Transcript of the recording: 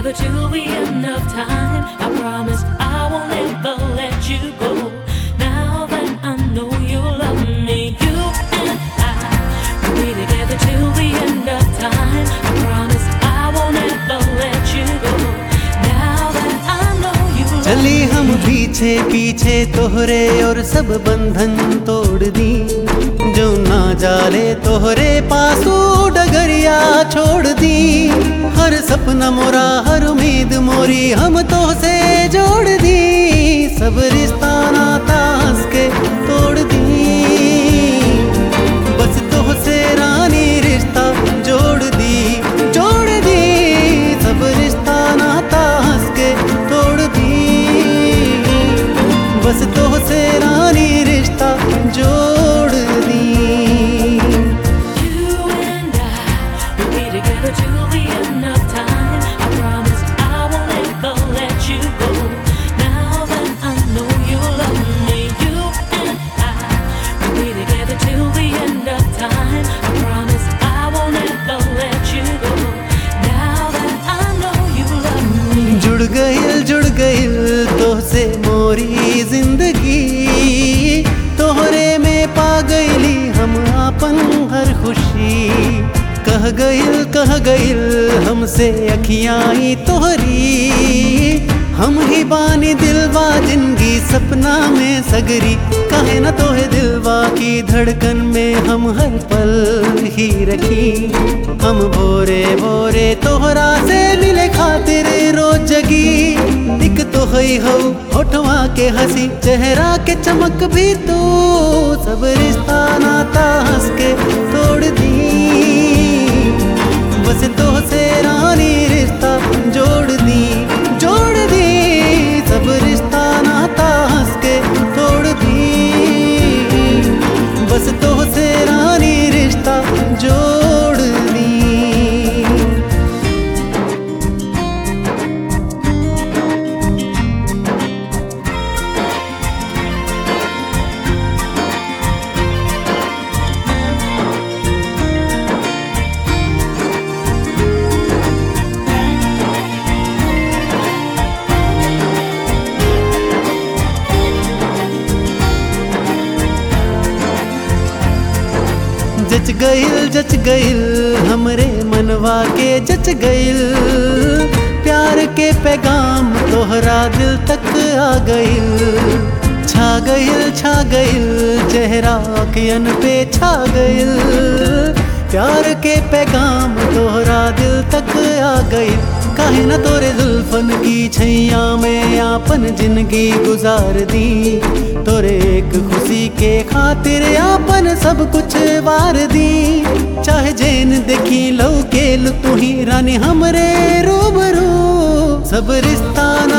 together till the end of time. I promise I won't ever let you go. Now that I know you love me, you and I will be together till the end of time. I promise I won't ever let you go. Now that I know you love चली हम पीछे पीछे तोहरे और सब बंधन तोड़ दी जो ना जाले तोहरे पासू डगरिया छोड़ दी हर सपना मोरा हर उम्मीद मोरी हम तो से जोड़ दी सब रिश्ता नाता हंस के तोड़ दी बस तो से रानी रिश्ता जोड़ दी जोड़ दी सब रिश्ता नाता हंस के तोड़ दी बस तो से रानी रिश्ता जोड़ दी You and I will be together till the end of time. I promise I won't ever let you go. Now that I know you love me, you and I will be together till the end of time. I promise I won't ever let you go. Now that I know you love me. जुड़ गइल जुड़ गइल तो से मोरी जिंदगी तोहरे में पा गइली हम आपन हर खुशी कह गइल कह गइल हमसे अखियाई तोहरी हम ही बानी दिलवा जिंदगी सपना में सगरी कहे न तोहे दिलवा की धड़कन में हम हर पल ही रखी हम भोरे भोरे तोहरा से मिले खातिर रोज जगी दिख तो हई हो होठवा के हंसी चेहरा के चमक भी तू सब रिश्ता नाता हंस के तोड़ दी बस तो से रानी रिश्ता जोड़ दी जोड़ दी सब रिश्ता नाता हंस के तोड़ दी बस तो से रानी रिश्ता जोड़ दी जच गइल जच गइल हमरे मनवा के जच गइल प्यार के पैगाम तोहरा दिल तक आ गइल छा गइल छा गइल चेहरा अखियन पे छा गइल प्यार के पैगाम तोहरा दिल तक आ गइल काहे न तोरे जुल्फन की छैया में आपन जिंदगी गुजार दी तोरे एक खुशी के खातिर आपन सब कुछ वार दी चाहे जेन देखी लो के तू ही रानी हमरे रूबरू सब रिश्ता ना